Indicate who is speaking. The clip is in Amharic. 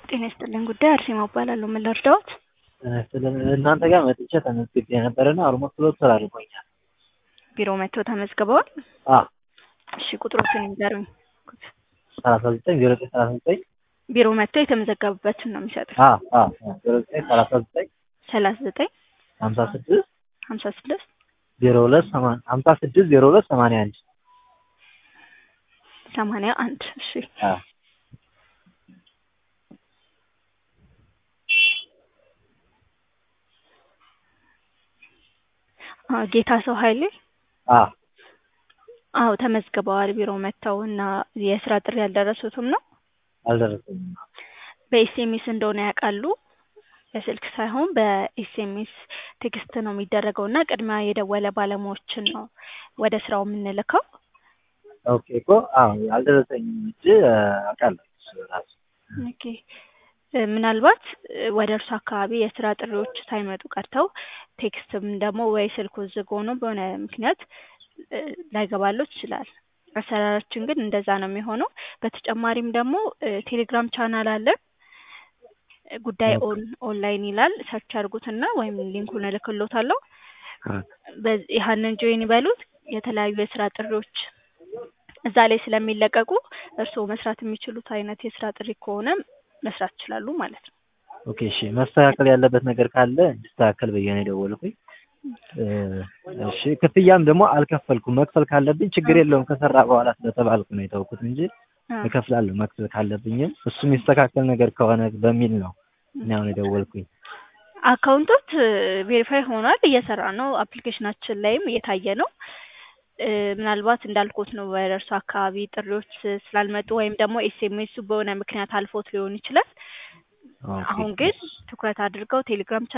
Speaker 1: ጤና ይስጥልኝ ጉዳይ አርሴማ እባላለሁ። ምን ልርዳዎት?
Speaker 2: እናንተ ጋር መጥቼ ተመዝግቤ ነበረና ኦልሞስት ሁለት ወር አድርጎኛል።
Speaker 1: ቢሮ መጥተው ተመዝግበዋል?
Speaker 2: አ
Speaker 1: እሺ ቁጥሮችን ይንገሩኝ።
Speaker 2: ሰላሳ ዘጠኝ ዜሮ ዘጠኝ ሰላሳ ዘጠኝ
Speaker 1: ቢሮ መጥተው የተመዘገቡበትን ነው የሚሰጡት።
Speaker 2: አ አ ዜሮ ዘጠኝ ሰላሳ ዘጠኝ
Speaker 1: ሰላሳ ዘጠኝ
Speaker 2: ሀምሳ ስድስት
Speaker 1: ሀምሳ ስድስት
Speaker 2: ዜሮ ሁለት ሰማንያ ሀምሳ ስድስት ዜሮ ሁለት ሰማንያ አንድ
Speaker 1: ሰማንያ አንድ እሺ
Speaker 2: አ
Speaker 1: አ ጌታ ሰው ኃይሌ
Speaker 2: አ
Speaker 1: አዎ ተመዝግበዋል። ቢሮ መጥተው እና የስራ ጥሪ ያልደረሱትም ነው።
Speaker 2: አልደረሰኝም።
Speaker 1: በኤስኤምኤስ እንደሆነ ያውቃሉ። በስልክ ሳይሆን በኤስኤምኤስ ቴክስት ነው የሚደረገው እና ቅድሚያ የደወለ ባለሙያዎችን ነው ወደ ስራው የምንልከው።
Speaker 2: ኦኬ እኮ አዎ አልደረሰኝም እንጂ አውቃለሁ እሱ ራሱ
Speaker 1: ኦኬ እ ምናልባት እ ወደ እርሱ አካባቢ የስራ ጥሪዎች ሳይመጡ ቀርተው ቴክስትም ደግሞ ወይ ስልኩ ዝግ ሆኖ በሆነ ምክንያት እ ላይገባሎት ይችላል። አሰራራችን ግን እንደዛ ነው የሚሆነው። በተጨማሪም ደግሞ እ ቴሌግራም ቻናል አለን። እ ጉዳይ ኦን ኦንላይን ይላል ሰርች አድርጉትና ወይም ሊንኩን እልክሎታለሁ። በዚህ ያንን ጆይን ይበሉት። የተለያዩ የስራ ጥሪዎች እዛ ላይ ስለሚለቀቁ እርስዎ መስራት የሚችሉት አይነት የስራ ጥሪ ከሆነ መስራት ይችላሉ ማለት ነው።
Speaker 2: ኦኬ እሺ መስተካከል ያለበት ነገር ካለ እንዲስተካከል ብዬ ነው የደወልኩኝ። እ እሺ ክፍያም ደግሞ አልከፈልኩም። መክፈል ካለብኝ ችግር የለውም ከሰራ በኋላ ስለተባልኩ ነው የተውኩት እንጂ
Speaker 1: አ
Speaker 2: እከፍላለሁ መክፈል ካለብኝም እሱ የሚስተካከል ነገር ከሆነ በሚል ነው እኔ አሁን የደወልኩኝ።
Speaker 1: አካውንቶት ቬሪፋይ ሆኗል፣ እየሰራ ነው። አፕሊኬሽናችን ላይም እየታየ ነው። እ ምናልባት እንዳልኩት ነው ወደ እርሱ አካባቢ ጥሪዎች ስላልመጡ ወይም ደግሞ ኤስኤምኤሱ በሆነ ምክንያት አልፎት ሊሆን ይችላል።
Speaker 2: ኦኬ
Speaker 1: አሁን ግን ትኩረት አድርገው ቴሌግራም